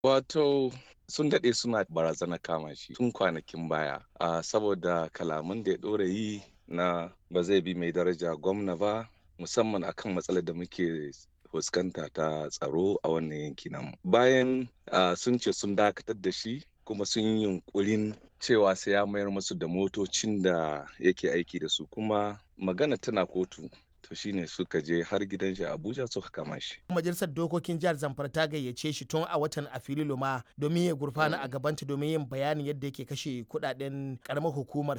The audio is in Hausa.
Wato sun daɗe suna barazana kama shi tun kwanakin baya a saboda kalaman da ya ɗora yi na ba zai bi mai daraja gwamna ba musamman akan matsalar da muke fuskanta ta tsaro a wannan yanki namu bayan sun ce sun dakatar da shi kuma sun yi yunkurin cewa sai ya mayar musu da motocin da yake aiki da su kuma magana tana kotu to shine suka je har gidan shi Abuja suka kama shi. Majalisar Dokokin Jihar Zamfara ta gayyace shi tun a watan Afrilu ma domin ya gurfana a gabanta domin yin bayanin yadda yake kashe kudaden karamar hukumar